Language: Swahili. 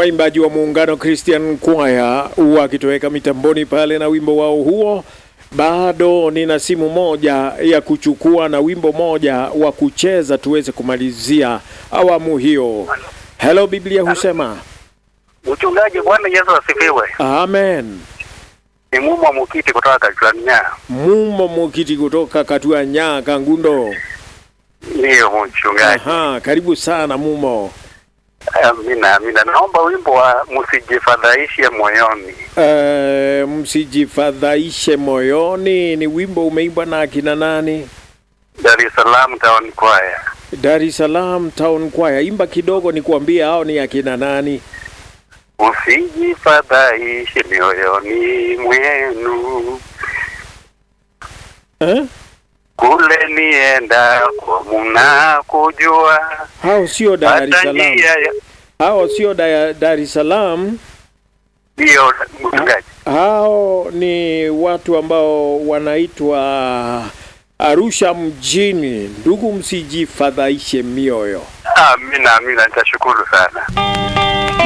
waimbaji wa muungano Christian Choir wakitoweka mitamboni pale na wimbo wao huo. Bado nina simu moja ya kuchukua na wimbo moja wa kucheza tuweze kumalizia awamu hiyo. Hello, Biblia husema Mchungaji, Bwana Yesu asifiwe. amen. Ni Mumo Mukiti kutoka Tanzania. Mumo Mukiti kutoka Katuanya Kangundo. Ndiyo mchungaji. Aha, karibu sana Mumo. Amina, amina. Naomba wimbo wa msijifadhaishe moyoni. E, msijifadhaishe moyoni ni wimbo umeimbwa na akina nani? Dar es Salaam Town Choir. Dar es Salaam Town Choir. Imba kidogo nikuambie hao ni akina nani. Msijifadhaishe mioyoni mwenu, Eh? kule nienda kwa muna kujua Hao sio Dar es hata Salaam. njia ya- Hao sio Dar Dar es Salaam. ndiyo mchungaji. Hao ni watu ambao wanaitwa Arusha mjini. Ndugu, msijifadhaishe mioyo. Amina, amina, nitashukuru sana.